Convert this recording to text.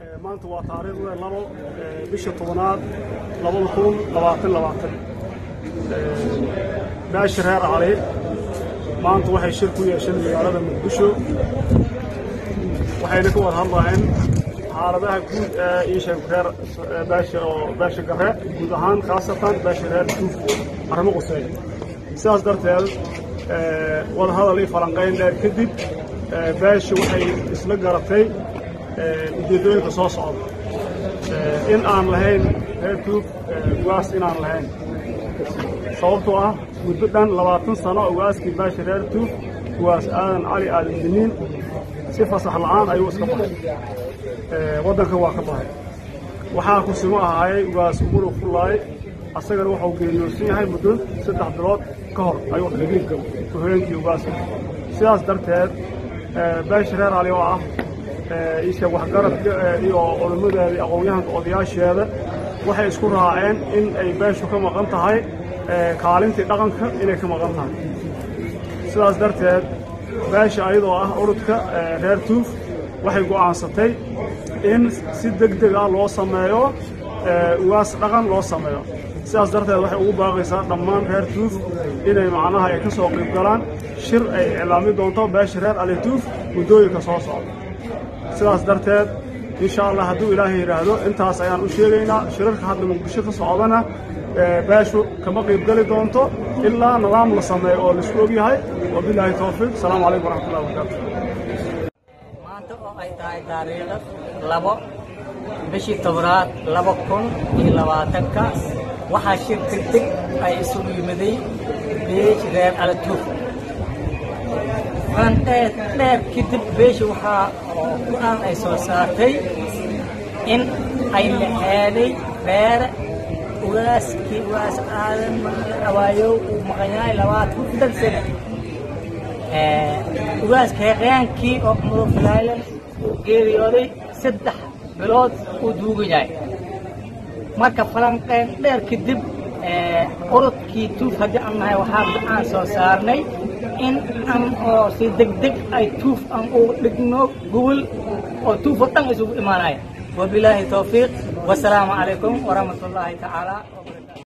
maanta waa taariikhda labo bisha tobanaad labada kun labaatan labaatan baashi reer cali maanta waxay shir ku yeesheen magaalada muqdisho waxayna ka wada hadlahayn xaaladaha guud ee iisheeg reer baashi oo baashi gare guud ahaan khaasatan baashi reer duuf arrimo quseeya sidaas darteed wadahadal iyo falanqayn dheer kadib baashi waxay isla garatay ujeeddooyinka soo socda in aan lahayn reer duuf ugaas inaan lahayn sababtoo ah muddo dhan labaatan sano ugaaskii baashi reer duuf ugaas aadan cali aadan diniin si fasax la'aan ayuu iska baxay waddanka waa ka baxay waxaa kusimo ahaayay ugaas umuru fullaay asagana waxau geeriyoorsan yahay muddo saddex bilood ka hor ayuu haweenkii ugaaska sidaas darteed baashi reer cali oo ah isha waxgaradka iyo culimmadeeda aqoon-yahanka odayaasheeda waxay isku raaceen in ay beeshu ka maqan tahay kaalintii dhaqanka inay ka maqan tahay sidaas darteed beesha ayadoo ah urudka reer tuuf waxay go'aansatay in si deg deg ah loo sameeyo ugaas dhaqan loo sameeyo sidaas darteed waxay ugu baaqaysaa dhammaan reer tuuf inay macnaha ay ka soo qayb galaan shir ay iclaami doonto beesha reer ali tuuf muddooyinka soo socda sidaas darteed insha allah hadduu ilaahay yidhaahdo intaas ayaan u sheegaynaa shirarka hadda muqdisho ka socdana beeshu kama qaybgeli doonto ilaa nidaam la sameeyo oo laisku ogyahay wabilaahi towfiiq asalaamu calaykum waraxmatullahi wabarakaatu maanta oo ay tahay taariikha labo bishii tobnaad laba kun iyo labaatanka waxaa shir degdeg ay isugu yimiday beesh reer alatuuf aan dheer dheer kadib beesha waxaa go-aan ay soo saartay in ay laxeeday beere ugaaskii ugaas aadan awaayow uu maqan yahay labaatan dan sane ugaaska heqyaankii oo mudug filaalan uu geeriyooday saddex bilood uu duugan yahay marka falanqeen dheer kadib urudkii tuuf haddii aan nahay waxaa go-aan soo saarnay in an oo si degdeg ay tuuf aan ugu dhigno gobol oo tuuf oo dhan isugu imaanaya wabilaahi towfiiq wasalaamu calaykum waraxmat ullaahi tacaala